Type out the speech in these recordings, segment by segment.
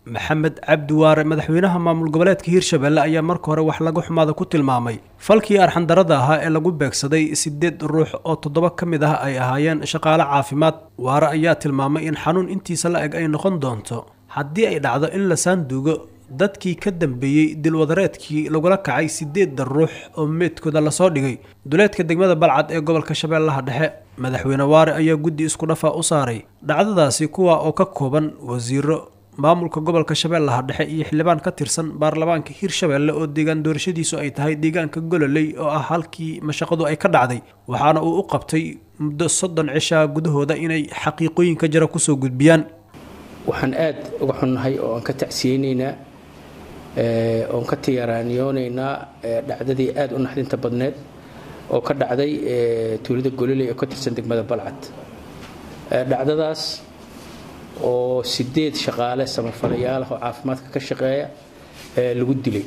maxamed cabdi waare madaxweynaha maamul goboleedka hiirshabelle ayaa marka hore wax laga xumaada ku tilmaamay falkii arxandarada ahaa ee lagu beegsaday sideed ruux oo toddoba ka mid ah ay ahaayeen shaqaale caafimaad waare ayaa tilmaamay in xanuun intiisa la eg ay noqon doonto haddii ay dhacdo in la saanduugo dadkii ka dambeeyey dilwadareedkii lagula kacay sideedda ruux oo meydkooda lasoo dhigay duleedka degmada balcad ee gobolka shabeellaha dhexe madaxweyne waare ayaa guddi isku dhafa u saaray dhacdadaasi kuwa oo ka kooban wasiiro maamulka gobolka shabeellaha dhexe iyo xildhibaan ka tirsan baarlamaanka hiirshabelle oo deegaan doorashadiisu ay tahay deegaanka gololey oo ah halkii mashaqadu ay ka dhacday waxaana uu u qabtay muddo soddon cishaa gudahooda inay xaqiiqooyinka jira kusoo gudbiyaan waxaan aad uga xunnahay oo aan ka tacsiyeynaynaa oon ka tiyaraaniyoonaynaa dhacdadii aad u naxdinta badneed oo ka dhacday tuulada gololey oo ka tirsan degmada balcad dhacdadaas oo sideed shaqaale samafalayaal ah oo caafimaadka ka shaqeeya lagu dilay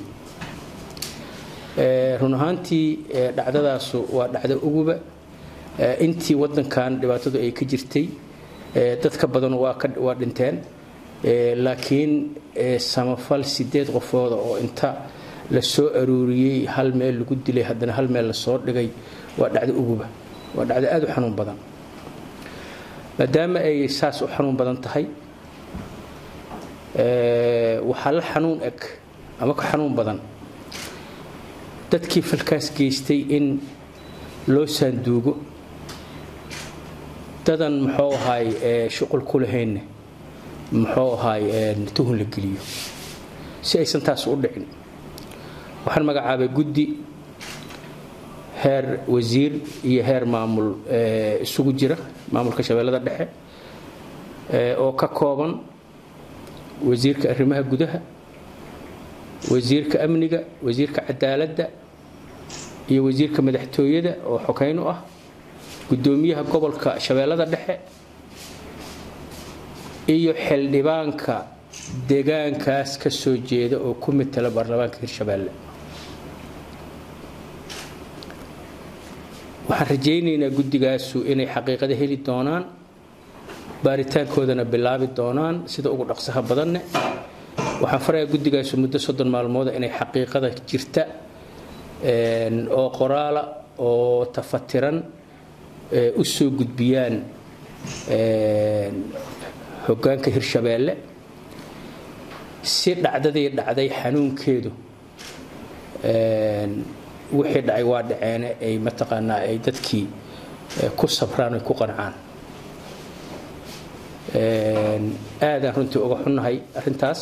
run ahaantii dhacdadaasu waa dhacdo uguba intii wadankan dhibaatadu ay ka jirtay dad ka badan waa dhinteen laakiin samafal sideed qofooda oo inta la soo aruuriyey hal meel lagu dilay haddana hal meel lasoo dhigay waa dhacdo uguba waa dhacdo aada u xanuun badan maadaama ay saas u xanuun badan tahay waxaa la xanuun eg ama ka xanuun badan dadkii falkaas geystay in loo saanduugo dadan muxuu ahaay shuqul ku lahaynne muxuu ahaay tuhun la geliyo si aysan taas u dhicin waxaan magacaabay guddi heer wasiir iyo heer maamul isugu jira maamulka shabeellada dhexe oo ka kooban wasiirka arrimaha gudaha wasiirka amniga wasiirka cadaaladda iyo wasiirka madaxtooyada oo xokeyn u ah gudoomiyaha gobolka shabeellada dhexe iyo xildhibaanka deegaankaas ka soo jeeda oo ku matala baarlamaanka hirshabeelle waxaan rajaynaynaa guddigaasu inay xaqiiqada heli doonaan baaritaankoodana bilaabi doonaan sida ugu dhaqsaha badanne waxaan farayaa guddigaasu muddo soddon maalmooda inay xaqiiqada jirta oo qoraala oo tafatiran u soo gudbiyaan hoggaanka hirshabeelle si dhacdadii dhacday xanuunkeedu wixii dhacay waa dhaceene ay mataqaanaa ay dadkii ku sabraan ay ku qancaan aadaan runtii uga xunnahay arrintaas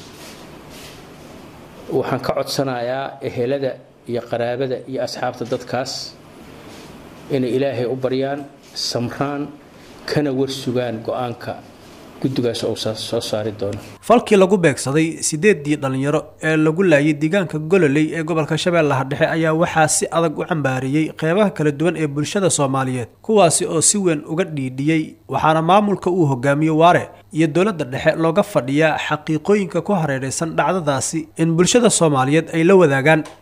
waxaan ka codsanayaa ehelada iyo qaraabada iyo asxaabta dadkaas inay ilaahay u baryaan samraan kana warsugaan go-aanka guddigaas ou soo saari doono falkii lagu beegsaday sideedii dhallinyaro ee lagu laayay deegaanka gololey ee gobolka shabeellaha dhexe ayaa waxaa si adag u cambaariyey qeybaha kala duwan ee bulshada soomaaliyeed kuwaasi oo si weyn uga dhiidhiyey waxaana maamulka uu hogaamiye waare iyo dowladda dhexe looga fadhiyaa xaqiiqooyinka ku hareeraysan dhacdadaasi in bulshada soomaaliyeed ay la wadaagaan